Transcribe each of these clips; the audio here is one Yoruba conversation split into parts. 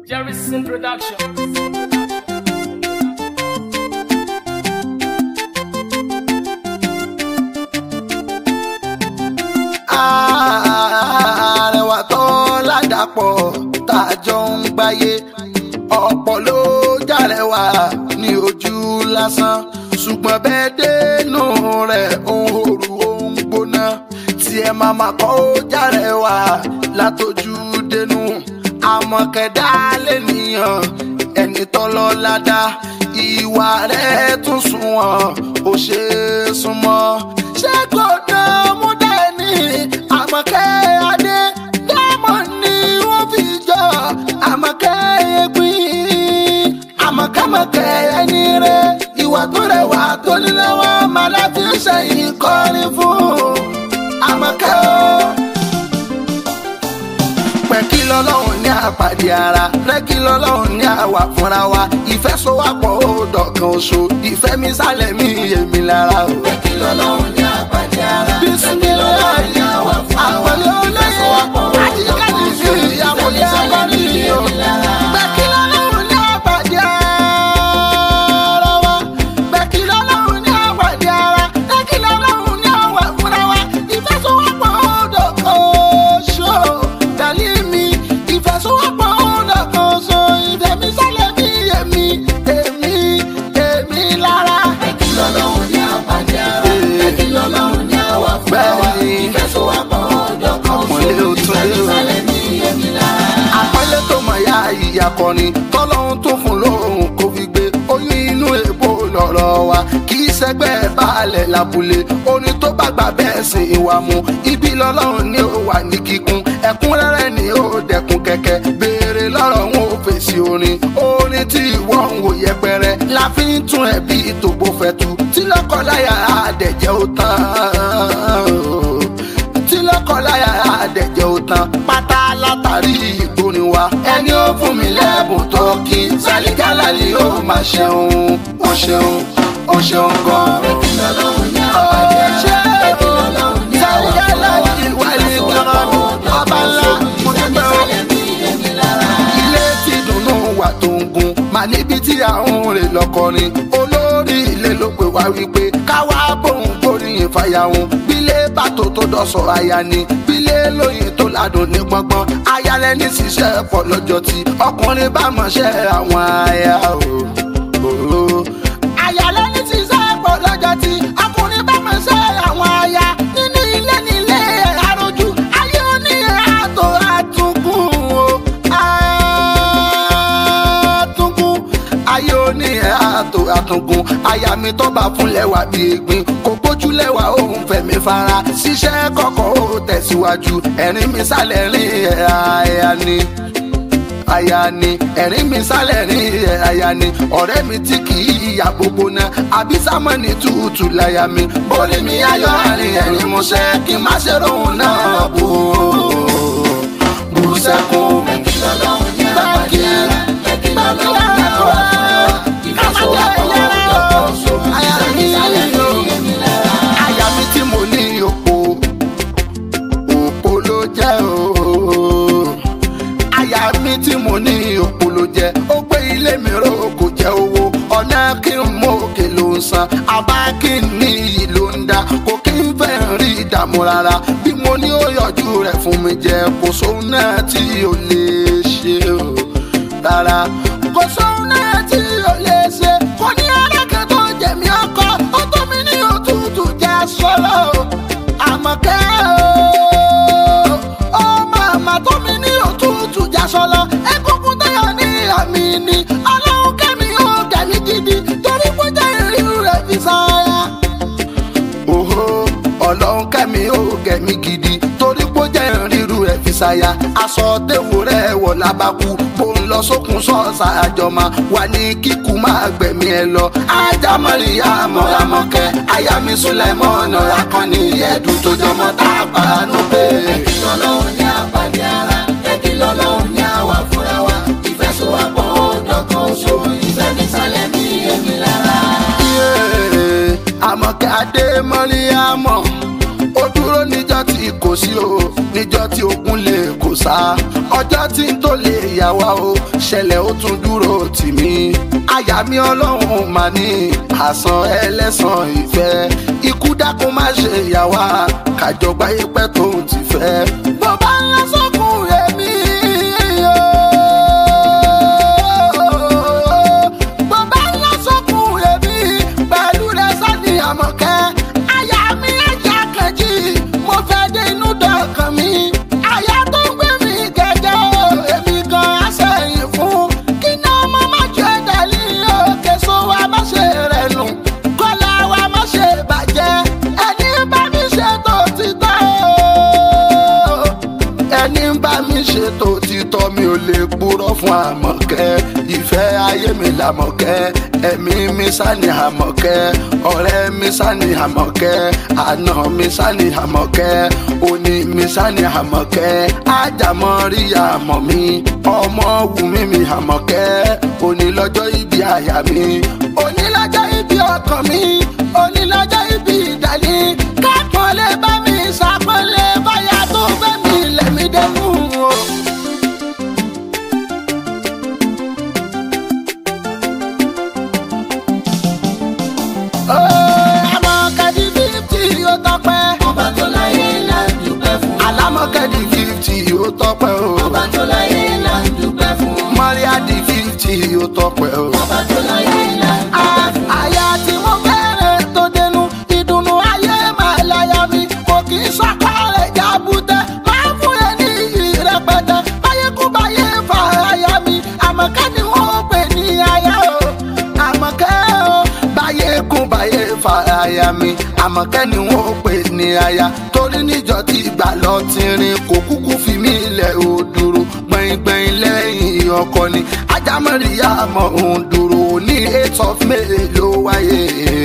Jerryson Production. àrẹwà tó ládàpọ̀ tá a jọ ń gbáyé ọ̀pọ̀ ló jàrẹwà ní ojú lásán ṣùgbọ́n bẹ́ẹ̀ dénú rẹ̀ òun òru òun gbóná tí ẹ máa máa kọ́ ó jàrẹwà látọjú dénú àmọ̀kẹ́dá lẹ́nìyàn ẹni tọ́lọ́ ládá ìwà rẹ̀ tún sunwọ̀n ó ṣe é súnmọ́ ṣé kò dán mú dání àmọ̀kẹ́ adé diamond ni wọ́n fi jọ àmọ̀kẹ́ egbin àmọ̀kẹ́mọ̀kẹ́ ẹni rẹ̀ ìwà tó rẹwà tó nílẹ̀ wọn máa láti ṣẹ̀yìn kọrin fún àmọ̀kẹ́ o pẹ́ kí lọ́lọ́run ní àpàdé ara rẹ́ kí lọ́lọ́run ní àwà fúnra wa ìfẹ́ sowápọ̀ ó dọ̀kan oṣù ìfẹ́ mi sálẹ̀ mi èmi lára o. Pé kí lọ́lọ́run ní àpàdé ara. bisimilayi ní àwà fúnra wa. àpẹẹrẹ olóyè àyíká ní fi ìyàwó ní agbárí o. pẹ́ kí lọ́lọ́run ní àpàdé ara wa pẹ́ kí lọ́lọ́run ní àpàdé ara rẹ́ kí lọ́lọ́run ní àwà fúnra wa ìfẹ́ sowápọ̀ ó dọ̀kan oṣù dàlí mi ìfẹsowọ́pọ̀ ọ̀nà kan so ìfẹ́ mi sálẹ̀ mi èmi èmi èmi lára. Pé kí lọ́lọ́run ní àpàdé ara. Pé kí lọ́lọ́run ní àwà fúnra wa. Bẹ́ẹ̀ni. Ìfẹsowọ́pọ̀ ọjọ́ kan Àpọ́nlé ó tún dé o. ìsàlẹ̀ ní èmi lára. àpẹẹlẹ tó mọ̀ ya ìyá kọni tọ́lọ́hún tó fún lóhùn kó fi gbé oyún inú èbó lọ́rọ̀ wa kì í ṣẹgbẹ́ baálẹ̀ lábúlé orin tó bá gbà bẹ́ẹ̀ sìn ìwà mu ibi lọ́lọ́run ní ó wà ní kíkún ẹ̀kúnrẹ́rẹ́ ni ó dẹkùn kẹ̀kẹ́ béèrè lọ́rọ̀ wọn ò fèsì orin orin tí ìwọ ń wò yẹpẹrẹ la fi ń tún ẹbí tògbó fẹ́tu tí lọ́kọ̀láyà àdẹ̀jẹ́ ó tán tí lọ́kọ̀láyà àdẹ̀jẹ́ ó tán pátá látàrí ìgbórin wa ẹni ó fún mi lẹ́bùn tó kí sálíkálà ni ó máa ṣeun ó ṣeun ó ṣeun gan. Pé kí lọ́lọ́run ní àpàdé ara. Pé kí lọ́lọ́run ní àwà fúnra wa. Ìfẹsowọ́pọ̀ ọjọ́ kan so ìfẹ́ mi sálẹ̀ ní èmi lára. ilé tí dùnnú wà tó ń gun mà níbi tí àwọn rè lọkọrin olórí ilé ló pè wá wípé káwá bòun gbóríyìn fàyàwùn bílé bàtò tó dọ̀sọ̀ àyà ni bílé lóyìn tó ládùn ní gbọ́ngbọ́n ayálẹ̀ ní ṣiṣẹ́ pọ̀ lọ́jọ́ tí ọkùnrin bá mọ̀ṣẹ́ àwọn aya o. o. ayálẹ̀ ní ṣiṣẹ́ pọ̀ lọ́jọ́ tí ọkùnrin bá mọ̀ṣẹ́ àwọn aya nínú ilé nílé àròjù ayé oní àtò àtúnkùn o àtúnkùn ayé oní àtò àtúnkùn aya mi tó bá fún lẹ́wà bí egbin kò gbójú lẹ́wà òun fẹ̀mí fara ṣiṣẹ́ kọ̀kọ́ ó tẹ̀síwájú ẹ̀rín mi sálẹ̀ rìn ẹ̀ àyà ni aya ni ẹ̀rín mi sálẹ̀ rìn ẹ̀ aya ni ọ̀rẹ́ mi tí kì í ìyà gbogbo náà àbí sámọ́ni tútù láya mi borí mi ayọ̀ àárín ẹ̀rín mo ṣe kí n má ṣe rohùn náà bò ó bù sẹ́kùn. Pé kí lọ́lọ́run ní àpàdé ara. Pé kí lọ́lọ́run ní àwà fúnra wa. Ìfẹsowọ́pọ̀ ọjọ́ kan so ìfẹ́ mi sálẹ̀ ní èmi lára. Aya mi tí mo ní òpó, òpó ló jẹ́ o. Aya mi tí mo ní òpó ló jẹ́, ó gbé ilé mi ró kò jẹ́ owó. Ọ̀nà kí n mú òkè ló ń san, àbá kí n ní iyì ló ń dá. Kò kí n fẹ́ rí ìdààmú rárá. Bí mo ní ó yọjú rẹ̀ fún mi jẹ, kò sóhun náà tí ò lè ṣe o. Rárá, kò sóhun náà tí ò lè ṣe. Kò ní alákẹ́ tó jẹ̀mí ọkọ, ó tó mi ní òtútù jẹ́ sọ́lọ́ o. Àmọ̀kẹ́ o, ó màmá tó mi ní òtútù jẹ́ sọ́lọ́. Egungun tẹ́yọ̀ ní àmì ni, ọlọ́run kẹ́mi ó gẹ̀mí gidi, torí kó jẹ́ ìrírú rẹ̀ fi sáyà òhó ọlọ́run kẹ́mi ó gẹ̀mí gidi torí pé ó jẹ́ ríru rẹ̀ fi ṣàyà aṣọ téwò rẹ̀ wọ̀ lábàkú bó ń lọ sókun sọ́ọ̀sà àjọmọ wà ní kíkú máa gbẹ̀mí ẹ lọ ajá mọ́ríyá mọ́ramọ́kẹ́ aya mi súnlẹ̀mọ́ ọ̀nà akọni ẹ̀dùn tó jọmọ́ tá a pàánù pé. Pé kí lọ́lọ́run ní àpàdé ara. Pé kí lọ́lọ́run ní àwà fúnra wa. Ìfẹsowọ́pọ̀ ọjọ́ kan so ìfẹ́ mi sálẹ̀ ní èmi lára. Yéé, àmọ̀kẹ́ adé mọ́ríyámọ̀ ó dúró níjọ́ tí kò sí o níjọ́ tí ogun lè kò sá ọjọ́ tí n tó lè yà wá o ṣẹlẹ̀ ó tún dúró tì mí àyà mi ọlọ́run mà ní àsán ẹlẹ́sàn ìfẹ́ ikú dákun má ṣe yà wá kàjọgbá yẹpẹ́ tó ń ti fẹ́. bàbá ńlá sọ́kùn èmi o bàbá ńlá sọ́kùn èmi pẹ̀lú rẹ̀ sani àmọ̀kẹ́ àyà mi ẹ̀jẹ̀ kejì mo fẹ́ dé inú dọ̀kan mi àyà tó ń gbé mi gẹ́gẹ́ o èmi gan aṣẹ́yìn fún kí ni ọmọ má jẹ́ dàlí òkè so wa má ṣe rẹ̀ nù kọ́lá wa má ṣe bàjẹ́ ẹni bá mi ṣe tó ti tọ́ o ẹni bá mi ṣe tó ti tọ́ mi ò lè purọ́ fún àmọ̀kẹ́ ìfẹ́ ayé mi làmọ̀kẹ́ ẹ̀mí mi sani àmọ̀kẹ́ ọ̀rẹ́ mi sani àmọ̀kẹ́ àná mi sani àmọ̀kẹ́ òní mi sani àmọ̀kẹ́ ájàmọ́ rí àmọ̀ mi ọmọ wù mí mi àmọ̀kẹ́ òní lọ́jọ́ ibi àyà mi òní lọ́jọ́ ibi ọkàn mi òní lọ́jọ́ ibi ìdálé kápọ̀lé bá mi ṣàpọ̀lé báyà tó fẹ́ mi lẹ̀mí dẹ́kun o. alámọ̀kẹ́dì fífítì yóò tọpẹ́. ọba tó láyé là ń dúpẹ́ fún. alámọ̀kẹ́dì fífítì yóò tọpẹ́ o. ọba tó láyé là ń dúpẹ́ fún. mọ́ríádì fífítì yóò tọpẹ́ o. ọba tó láyé là ń dúpẹ́ fún. àyà tí mo fẹ́rẹ̀ tó dénú ìdùnnú ayé máa láyà mi kò kì í sọ́kọ́ rẹ̀ jábútẹ́ máa fún ẹ ní ìrẹpẹtẹ báyé kú báyé fà áyà mi àmọ̀kẹ́ ni wọ́n pè ní aya o àmọ̀kẹ́ o báyé kú báyé fà áyà mi àmọ̀kẹ́ ni wọ́n pè ní aya torí níjọ tí ìgbà lọ ti rin kò kúkú fi mí ilẹ̀ ò dúró gbẹ̀ngbẹ̀ng lẹ́yìn ọkọ ni ajámọ̀ríyá mọ̀ òun dúró ní eight of may ló wáyé.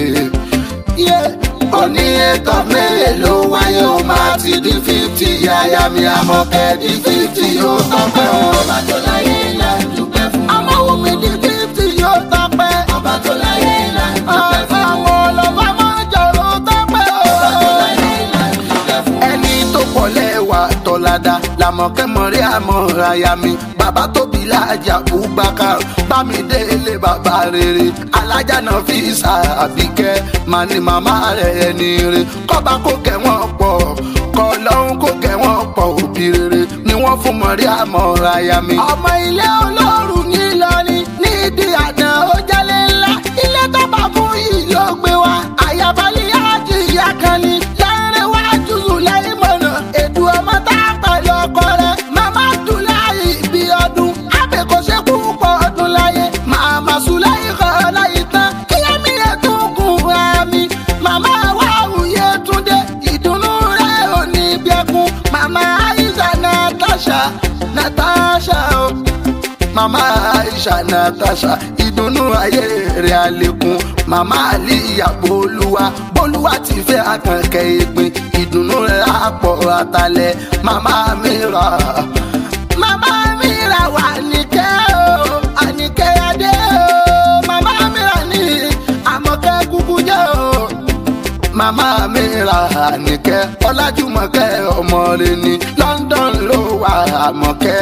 Yeah. Òní eight of may ló wáyé ó máa ti di fifty yáyá mi àmọ̀kẹ́ di fifty yóò tọ́pẹ́ o. ọba tó láyé là ń dúpẹ́ fún. Àmọ́wò mi di fifty yóò tọ́pẹ́. ọba tó láyé là ń dúpẹ́ fún. Àwọn ọlọ́ba máa jọ̀rọ̀ tọ́pẹ́ o. ọba tó láyé là ń dúpẹ́ fún. ẹni tó pọ̀ lẹ́wà tọ́lada làmọ̀kẹ́ mọ̀rí àmọ̀ràyà mi bàbá tóbi lájà bùbákà bámidélé bàbá rere alájà náà fi sàbíkẹ́ màá ní màmá rẹ̀ ẹni rẹ̀ kọ́ba kó kẹ́ wọ́n pọ̀ kọ́ lọ́hún kó kẹ́ wọ́n pọ̀ òbí rere ni wọ́n fún mọ̀rí àmọ̀ràyà mi. ọmọ ilé olóòrùn nílọrin nídìí àná ó jálé ńlá ilé tó bá fún yìí ló gbé wa àyàbálẹ̀ àti ìyá kan ni láàrin wájú láì mọ̀nà ètò ọmọ tá a pẹ̀lú ọkọ rẹ̀ màmá dùláyì bí ọdún àbẹ̀ kò ṣe kú pọ̀ ọdún láyé màmá sùláyì kọ́ láyé tán kíyàmí rẹ̀ tún kún ẹ̀mí màmá wà wúyẹ túndé ìdùnnú rẹ̀ ò ní bí ẹkún màmá àìsàn natasha natasha o mama aisha natasha ìdùnnú ayé rẹ̀ àlékún mama aliya bolúwa bolúwa ti fẹ́ akànkẹ́ ìpín ìdùnnú rẹ̀ àpọ̀ àtàlẹ̀ mama mira mama mira wà níkẹ́ o àníkẹ́ adé o mama mira ní àmọ̀kẹ́ kúkú jẹ́ o màmá mi ra àníkẹ́ ọlájúmọ̀kẹ́ ọmọ rẹ ní london ló wà àmọ̀kẹ́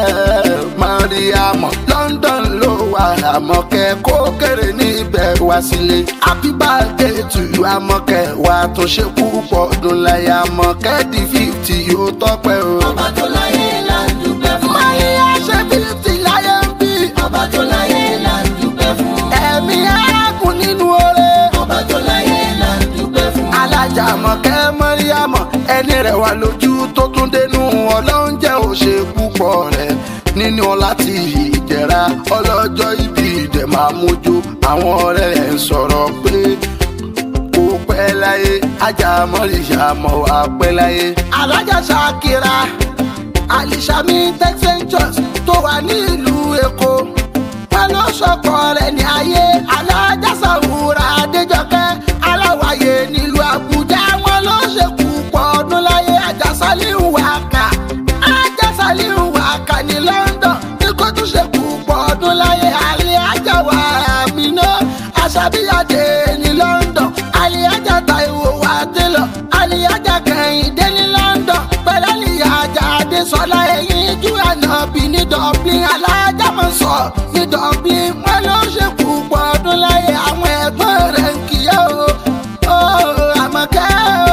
mariam london ló wà àmọ̀kẹ́ kó kéré níbẹ̀ wá sílé happy birthday to you àmọ̀kẹ́ wà tó ṣe púpọ̀ ọdún láyé àmọ̀kẹ́ di fifty yóò tọ́pẹ́ o. ọba tó láyé là ń dúpẹ́ fún. maria ṣe fifty láyé ń bí ọba tó láyé là ń dúpẹ́ fún. ẹ̀mí ẹ̀kún nínú oore. ọba tó láyé là ń dúpẹ́ fún. alájà mọ̀kẹ́ mọ́ríyámọ̀ ẹni rẹ̀ wà lójú tó tún dénú ọlọ́run jẹ́ òṣè púpọ̀ rẹ̀ nínú láti ìjẹ̀ra ọlọ́jọ́ ibi ìdẹ̀ máa mójú àwọn ọ̀rẹ́ rẹ̀ ń sọ̀rọ̀ pé kò pẹ́ láyé ajá mọ́ríyámọ̀ wà pẹ́ láyé. alájà ṣàkírà alisami texas tó wà ní ìlú èkó wọn ló sọkọ rẹ̀ ní ayé alájàsàwùrà adéjọkẹ́ aláwàyè nílùú àbújá wọn ló ṣekú pọ̀ ọdún láyé àjàsálíhù wákà àjàsálíhù wákà ní london ní kó tún ṣekú pọ̀ ọdún láyé alẹ́ àjàwà àmínà àṣàbíyàdé ní london alẹ́ àjà taiwo wà tẹ́lọ̀ alẹ́ àjà kẹ́hìndé ní london pẹ̀lú àlìyá àjà adésọlá ẹ̀yìn sojú ànábì ní dublin alájàmọ̀ sọ ní dublin wọn ló ṣe púpọ̀ ọdún láyé àwọn ẹ̀gbọ́n rẹ̀ ń kíyà o ó àmọ̀kẹ́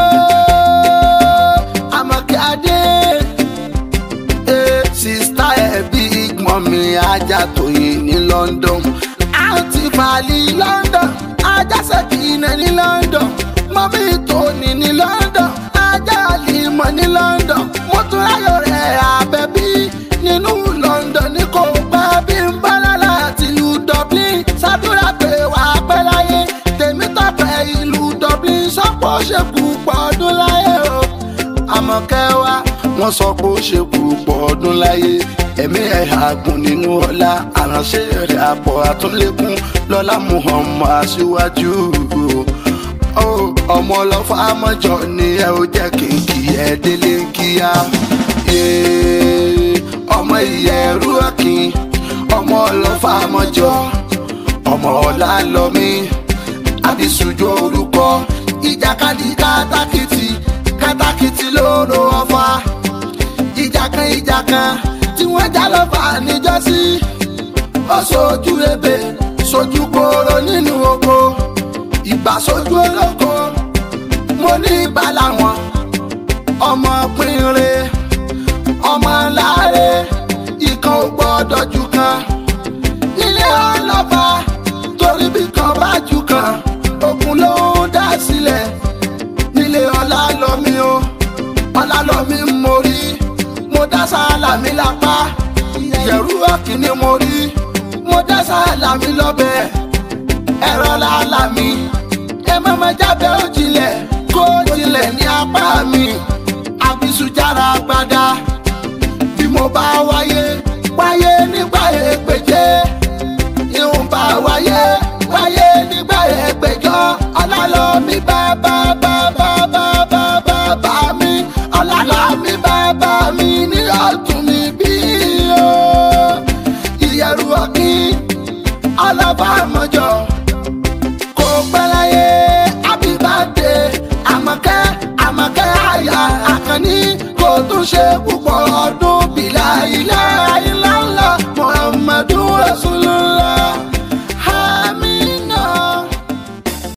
o àmọ̀kẹ́ adé eh, sista ẹ̀ big mummy ajá tóyìn ní london àǹtí fàlì london ajá sẹ́kìnà ní london mọ́mí tóní ní london ajá àlìmọ̀ ní london mọ́túnráyọ̀ rẹ̀ àbẹ̀bí nínú london ní kò pẹ́ bí ń bọ́lá láti ìlú dublin ṣàdúrà pé wà á pẹ́ láyé tèmi tọ́pẹ́ ìlú dublin sọ́pọ̀ ṣe púpọ̀ ọdún láyé o àmọ̀kẹ́ wa wọ́n sọ pé ó ṣe púpọ̀ ọdún láyé ẹ̀mí ẹ̀ àgùn nínú ọlá àránṣẹ́ rẹ̀ àpọ̀ àtúnlẹ̀kùn lọ́lá muhammad aṣíwájú Ó, ọmọ ọlọ́fà mọ́jọ ni ẹ ó jẹ́ kí n kí ẹ délé ń kíá Ee, ọmọ ìyẹ̀rú ọ̀kìn ọmọ ọlọ́fà mọ́jọ ọmọ ọ̀la lọ́mí àbísùjọ orúkọ ìjàkadì kátàkìtì kátàkìtì lóró ọfà ìjà kan ìjà kan tí wọ́n já lọ́fà níjọ́sí ó sojú ebè sojú kóró nínú oko ìgbà sojú olóko mo ní ìgbà làwọn ọmọ pínre ọmọ láre ìkan ò gbọ́dọ̀ jù kan nílé ọlọ́ba torí bí kan bá jù kan ogun ló ń dá sílẹ̀ nílé ọlá lọ́mí o ọlá lọ́mí mo rí mo dá sáàlà mi lápá ìyẹ̀rú ọ̀kìnní mo rí mo dá sáàlà mi lọ́bẹ̀ ẹ̀rọ làálà mi ẹ má má jábẹ́ òjìlẹ̀ kó jìnlẹ̀ ní apá mi àbísùjára gbada bí mo bá wáyé wáyé nígbà èpèjé ìhùn bá wáyé wáyé nígbà èpèjọ ọlálọ́ mi bá bá bá bá bá bá bá bá mi ọlálọ́ mi bá bá mi ní ọ̀tún mi bí o ìyẹ̀rù ọ̀gbìn alábàámọ̀jọ kò pẹ́ láyé àbíbáde àmọ̀kẹ́ àmọ̀kẹ́ àyà àkànní kò tún ṣe púpọ̀ ọdún bìlà ilé ayé ńláńlá muhammadu rasulullah.